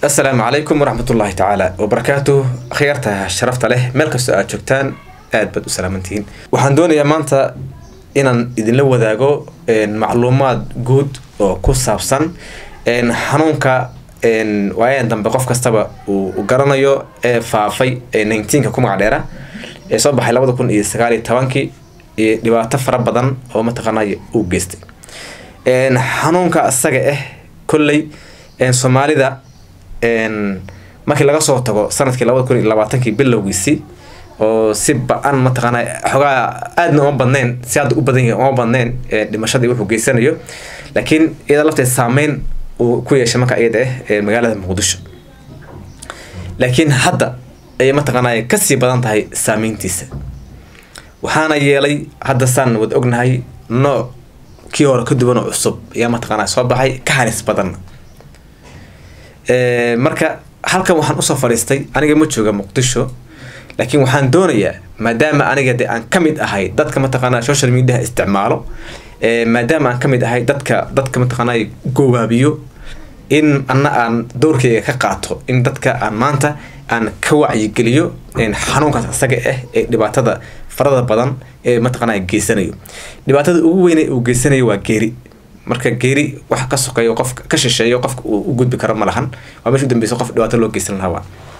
asalaamu calaykum waraxmat ullaahi tacaala wabarakaatuh akhyaarta sharafta leh meel kastoo aad joogtaan aad baad u salaamantihiin waxaan doonayaa maanta inaan idinla wadaago macluumaad guud oo ku saabsan xanuunka waayadan dambe qof kastaba uu garanayo ee faafay ee nineteenka ku magac dheera ee soo baxay labada kun iyo sagaal iyo tobankii iyo dhibaato fara badan oo mataqaanay uu geystay xanuunka isaga ah kolley soomaalida markii laga soo tago sanadkii labada kun iyo labaatankii bilowgiisii oo si ba-an mataqaana xogaa aadna uma badneyn si hadda u badan yahay uma badneyn dhimashadii wuxuu geysanayo laakiin iyada lafteed saameyn uu ku yeeshay marka iyada ah magaalada muqdisho laakiin hadda ayay mataqaanay kasii badan tahay saameyntiisa waxaana yeelay hadda saan wad ognahay nooc kii hore ka duwan oo cusub ayaa mataqaana soo baxay ka halis badanna marka halkan waxaan usoo fadhiistay aniga ma jooga muqdisho laakiin waxaan doonayaa maadaama aniga de aan kamid ahay dadka mataqaana social mediaha isticmaalo maadaama aan kamid ahay dadka dadka mataqaana gowaabiyo in ana aan dowrkeyga ka qaato in dadka aan maanta aan ka wacyigeliyo xanuunkaas isaga ah ee dhibaatada farada badan ee mataqaana geysanayo dhibaatada ugu weyne uu geysanayo waa geeri marka geeri wax ka sokeeyo qof ka shisheeyo qofka uu u gudbi karo ma lahan waa meesha u dambeysa qof dhibaato loo geysan lahaa waa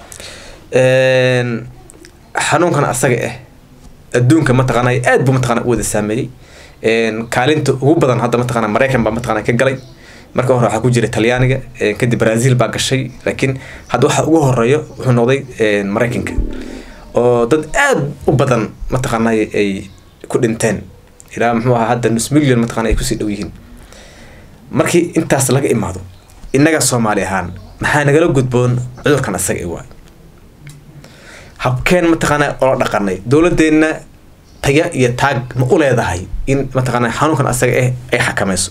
xanuunkan asaga ah adduunka mataqaana aad buu mataqana u wada saameeyey kaalinta ugu badan hadda mataqana maraykan baa mataqana ka galay marka hore waxaa ku jira talyaaniga kadib brazil baa gashay laakiin hadda waxa ugu horeeyo wuxuu noqday maraykanka oo dad aad u badan mataqaana ay ku dhinteen ilaa muxuu ahaa hadda nus million mataqana ay kusii dhow yihiin markii intaas laga imaado innaga soomaali ahaan maxaa nagala gudboon cudurkan asaga i waay habkeen mataqaana ola dhaqanay dowladeenna taya iyo taag ma u leedahay in mataqaana xanuunkan asaga ah ay xakamayso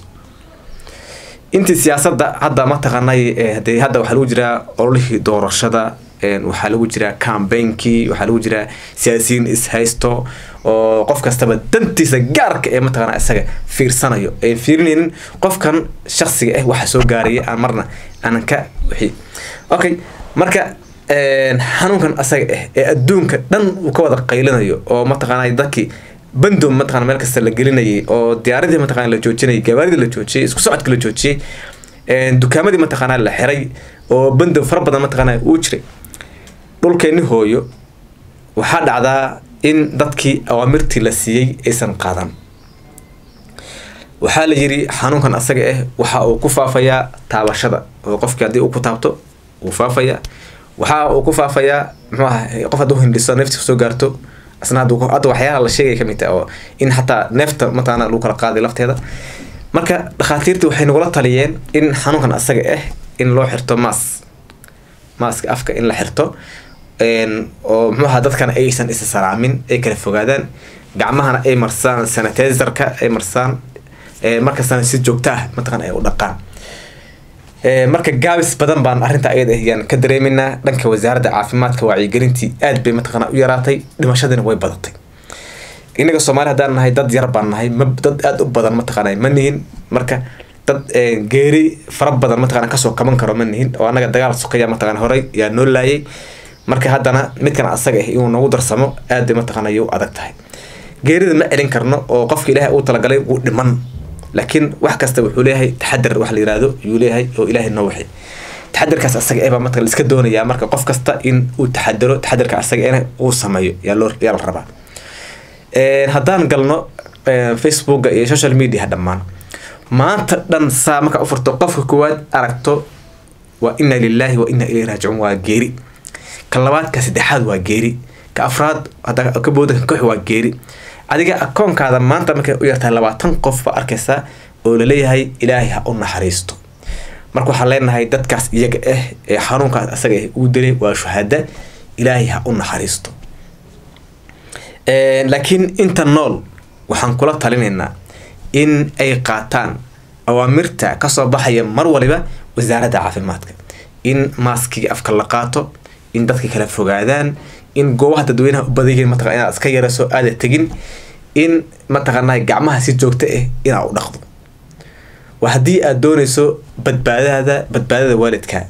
intii siyaasadda hadda mataqaanay de hadda waxaa lagu jiraa ololihii doorashada waxaa lagu jiraa cambainkii waxaa lagu jiraa siyaasiyiin ishaysto oo qof kastaba dantiisa gaarka ee mataqaana isaga fiirsanayo ee fiirinaynin qofkan shaksiga ah waxa soo gaaraya aan marna aanan ka wixii okay marka xanuunkan asaga ah ee adduunka dhan uu ka wada qaylinayo oo mataqaana dadkii bandow mataqana meel kasta la gelinayay oo diyaaradii mataqana la joojinayay gabaaridii la joojiyay isku socodka la joojiyey dukaamadii mataqaana la xiray oo bandow fara badan mataqaana uu jiray dhulkeeni hooyo waxaa dhacdaa in dadkii awaamirtii la siiyey aysan qaadan waxaa la yiri xanuunkan asaga ah waxa uu ku faafayaa taabashada oo qofkii haddii uu ku taabto wuu faafayaa waxa uu ku faafayaa muxuu aha qof hadduu hindhiso neefti soo gaarto asna hadda waxyaalaha la sheegay kamid tahay oo in xataa neefta mataqaana lagu kala qaaday lafteeda marka dhakhaatiirtii waxay nagula taliyeen in xanuunkan asaga ah in loo xirto maas maaska afka in la xirto oo muxuu aha dadkana aysan isa salaamin ay kala fogaadaan gacmahana ay marsaan sanitizerka ay marsaan markastana si joogto ah mataqana ay u dhaqaan marka gaabis badan baan arrinta ayada ayaan ka dareeminaa dhanka wasaaradda caafimaadka wacyigelintii aad bay mataqana u yaraatay dhimashadiina way badatay innaga soomaali haddaan nahay dad yar baan nahay ma dad aada u badan mataqana ma nihin marka dad geeri fara badan mataqana kasoo kaban karo ma nihin oo annaga dagaal sokaya mataqana horey yaa noo laayay marka haddana midkan asaga ah inuu nagu darsamo aad bay mataqana u adag tahay geerida ma celin karno oo qofka ilaahay uu talagalay wuu dhiman laakiin wax kasta wuxuu leeyahay taxadar wax la yirahdo yuu leeyahay oo ilaahay noo waxay taxadarkaas asaga eh baa marka la iska doonayaa marka qof kasta in uu taxadaro taxadarka asaga eh uu sameeyo yaa loo yaa la rabaa haddaan galno facebooka iyo social media dhammaan maanta dhan saa marka u furto qofka koowaad aragto waa inna lillahi wa inna ilayhi raajicuun waa geeri ka labaad ka saddexaad waa geeri ka afraad hadda ka booda ka koox waa geeri adiga akoonkaada maanta markay u yartahay labaatan qof baa arkaysaa oo laleeyahay ilaahay ha u naxariisto marka waxaan leenahay dadkaas iyaga ah ee xanuunkaas asaga ah uu dilay waa shuhada ilaahay ha u naxariisto laakiin inta nool waxaan kula talinaynaa in ay qaataan awaamirta kasoo baxaya mar waliba wasaaradda caafimaadka in maaskiga afka la qaato in dadka kala fogaadaan in goobaha dadweynaha u badayeen mataqana inaad iska yarayso aada tegin in mataqaanaa gacmaha si joogto ah inaad u dhaqdo waa haddii aad doonayso badbaadada badbaadada waalidka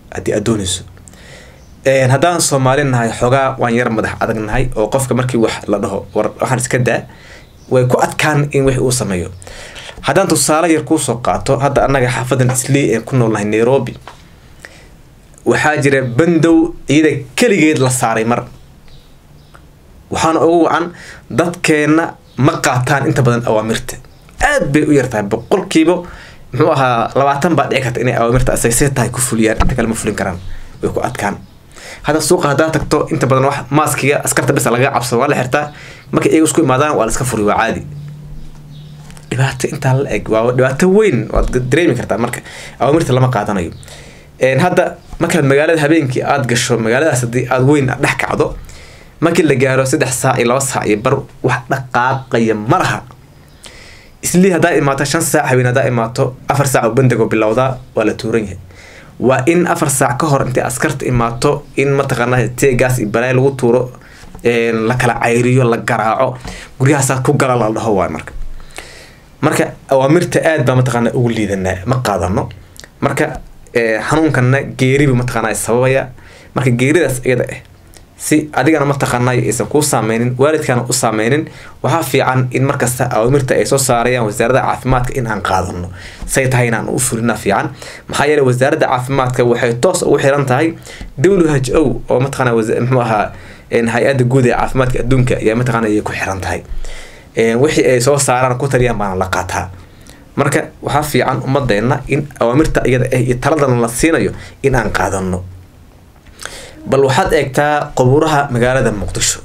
haddii aad dooneyso haddaan soomaali nahay xoogaa waan yar madax adag nahay oo qofka markii wax la dhaho war waxaan iska daa way ku adkaan in wix uu sameeyo haddaan tusaale yar kuusoo qaato hadda annaga xaafadan islii ee ku noolnahay nairobi waxaa jira bandow iyada keligeed la saaray mar waxaana ugu wacan dadkeenna ma qaataan inta badan awaamirta aad bay u yartahay boqolkiiba muxuu ahaa labaatan baa dhici karta inay awaamirta asagsee tahay ku fuliyaan inta kale ma fulin karaan way ku adkaan hadda suuqa haddaa tagto inta badan wax maaskiga askarta bisa laga cabsado waa la xirtaa markay iyaga isku imaadaan waa la iska furi waa caadi dhibaato intaa la eg waa dhibaato weyn waad dareemi kartaa marka awaamirta lama qaadanayo hadda markaad magaalada habeenkii aad gasho magaaladaas haddii aad weyn dhex kacdo markii la gaaro saddex saac iyo laba saac iyo bar wax dhaqaaqaya ma laha islii haddaa imaato shan saac habeen haddaa imaato afar saac oo bandigo bilowdaa waa la tuuran yahay waa in afar saac ka hor intay askarta imaato in mataqaana teegaas iyo balaay lagu tuuro la kala cayriyo la garaaco guryahaasaa ku gala la dhaho waay marka marka awaamirta aad baa mataqaana ugu liidanaa ma qaadano marka xanuunkana geeribu mataqaana sababaya marka geeridaas iyada ah si adigana mataqaanay aysan kuu saameynin waalidkana u saameynin waxaa fiican in markasta awaamirta ay soo saarayaan wasaaradda caafimaadka in aan qaadano say tahay inaan u fulina fiican maxaa yeele wasaaradda caafimaadka waxay toos ugu xiran tahay w h o oo mataqaana muxuu ahaa hay-adda guud ee caafimaadka adduunka ayaa mataqaana ay ku xiran tahay wixii ay soo saaraan ku taliyaan baana la qaataa marka waxaa fiican ummadeenna in awaamirta iyada ah iyo taladana la siinayo in aan qaadano bal waxaad eegtaa qabuuraha magaalada muqdisho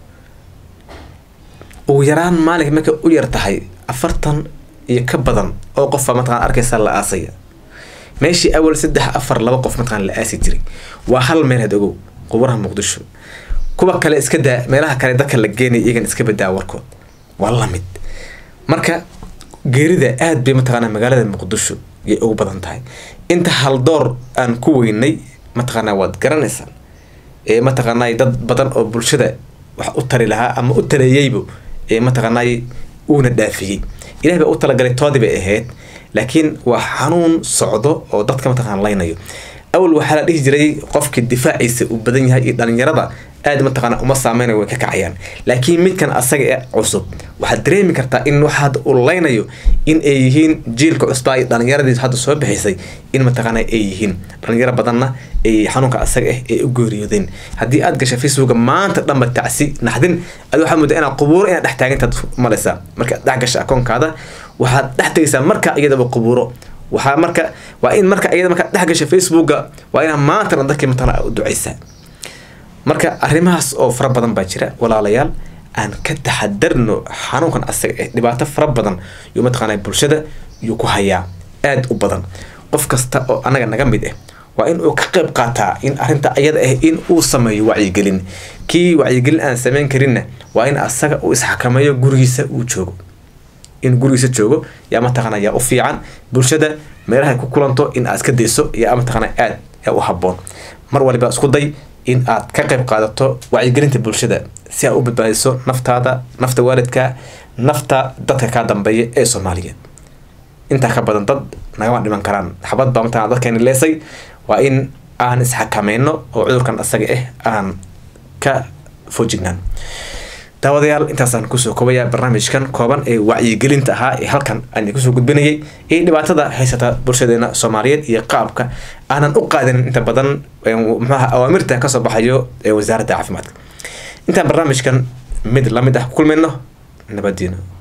ugu yaraan maalinka markay u yar tahay afartan iyo ka badan oo qofa mataqana arkaysa la aasaya meeshii awal saddex afar laba qof mataqana la aasi jiray waa hal meel had ogow qabuuraha muqdisho kuwa kale iska daa meelaha kale dadka la geenaya iyagan iska badaa warkood waa lamid marka geerida aad bay mataqaana magaalada muqdisho yay ugu badan tahay inta haldoor aan ku weynay mataqaanaa waad garanaysaan ee mataqaanay dad badan oo bulshada wax u tari lahaa ama u taleeyeybu ee mataqaanay uuna dhaafiyey ilaah baa u talagalay toodii bay ahayd laakiin waa xanuun socdo oo dadka mataqana laynayo awal waxaa la dhihi jiray qofka difaaciisa uu badan yahay iyo dhalinyarada aad mataqaana uma saameynayo way ka kacayaan laakiin midkan asaga ee cusub waxaad dareemi kartaa in waxa hadda uu laynayo in ay yihiin jiilka cusbaa iyo dhalinyaradii hadda soo bixisay in mataqaana ay yihiin dhalinyaro badanna ay xanuunka asaga ah ay u geeriyoodeen haddii aad gasha facebooka maanta dhanba tacsi naxdin adi waxaa mudda inaad qubuuro inaad dhex taagintaad malaysaa markaad dhex gasha akoonkaada waxaad dhex tegaysaa marka iyadaba qubuuro waxaa marka waa in marka iyada markaad dhex gasha facebooka waa inaad maantana dadkii mataqaana u ducaysaa marka arrimahaas oo fara badan baa jira walaalayaal aan ka taxadarno xanuunkan asaga eh dhibaato fara badan yuu mataqaana bulshada yuu ku hayaa aada u badan qof kasta oo anaga naga mid ah waa in uu ka qayb qaataa in arrinta ayada ah in uu sameeyo wacyigelin kii wacyigelin aan sameyn karinna waa in asaga uu isxakameeyo gurigiisa uu joogo in gurigiisa joogo yaa mataqaana yaa u fiican bulshada meelahay ku kulanto in aad iska dayso yaa mataqaana aad yaa u haboon mar waliba isku day in aad ka qayb qaadato wacyigelinta bulshada si aad u badbaadiso naftaada nafta waalidka nafta dadka kaa dambeeya ee soomaaliyeed intaa ka badan dad nagama dhiman karaan xabad baa mataqana dadkeeni leesay waa in aan isxakameyno oo cudurkan asaga ah aan ka fojignaan daawadayaal intaasaan kusoo koobaya barnaamijkan kooban ee wacyigelinta ahaa ee halkan aan kusoo gudbinayay ee dhibaatada haysata bulshadeena soomaaliyeed iyo qaabka aanan u qaadanin inta badan mxuaha awaamirta kasoo baxayo ee wasaaradda caafimaadka intaan barnaamijkan mid lamid ah ku kulmayno nabadiino